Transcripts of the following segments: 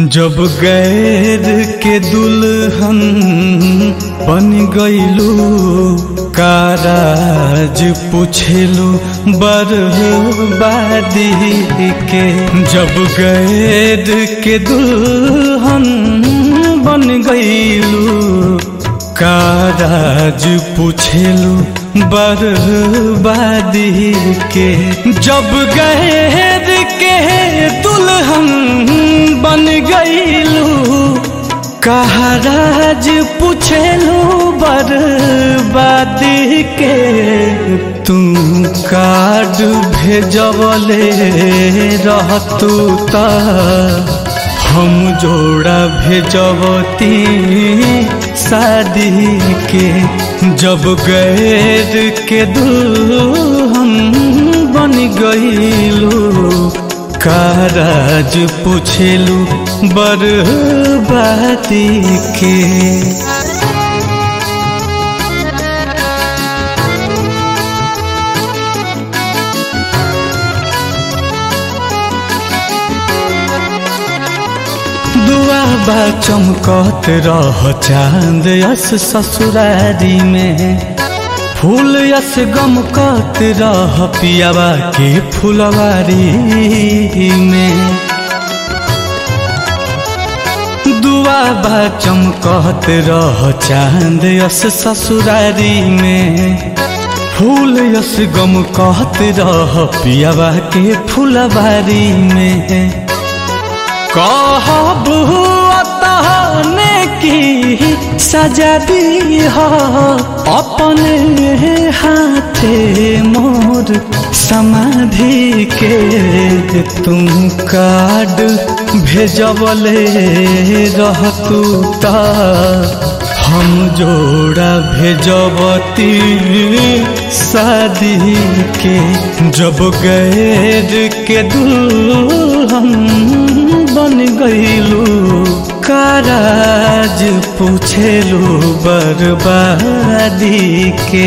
जब गैर के दुल्हन बन गईलू काराज पूछेलू बर्बादी के जब गैर के दुल्हन बन गईलू काराज पूछेलू बर्बादी के जब गैर के दुल्हन बन गईलू कहराज पूछेलू बर्बादी के तू कार्ड भेजवले रहतू ता हम जोड़ा भेजवती शादी के जब गैर के दुल्हन बन गईलू काराज पूछेलू बर्बादी के दुआ बा चमकत रह चांद यस ससुरारी में फूल यस गमकत रह पियावा के फुलवारी में दुआ बा चमकत रह चांद यस ससुरारी में फूल यस गमकत रह पियावा के फुलवारी में कहब तहने की सजा दी हो अपने हाथे मोर समाधि के तुम कार्ड भेजबले रहतू ता हम जोड़ा भेजबती शादी के जब गैर के दुल्हन बन गईलू काराज पूछेलू बर्बादी के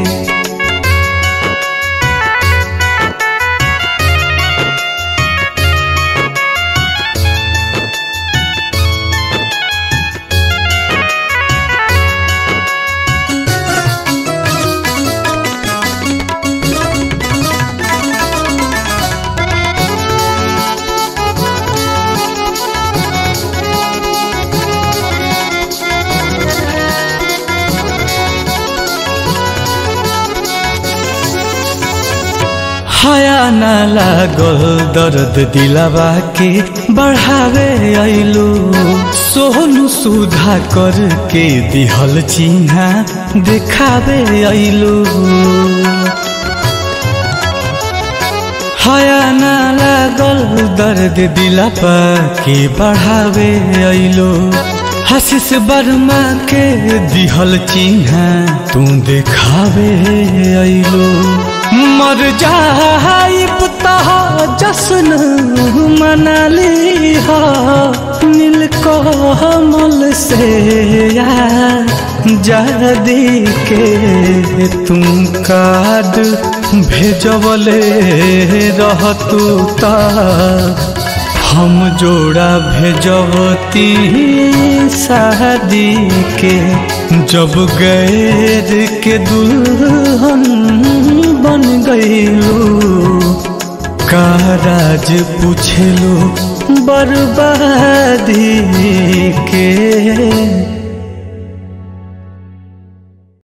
हया न लागल दर्द दिलावा के बढ़ावे अइलू सोहनु सुधा करके दिहल चिन्हा देखावे अइलू हया न लागल दर्द दिलावा के बढ़ावे अइलू हसीस वर्मा के दिहल चिन्हा तू देखावे अइलू मर जाइब तह जश्न मनाली हो नील कमल से जादी के तुम कार्ड भेजबले रहतू ता हम जोड़ा भेजबती शादी के जब गैर के दुल्हन बन गईलू काराज पूछलू बर्बादी के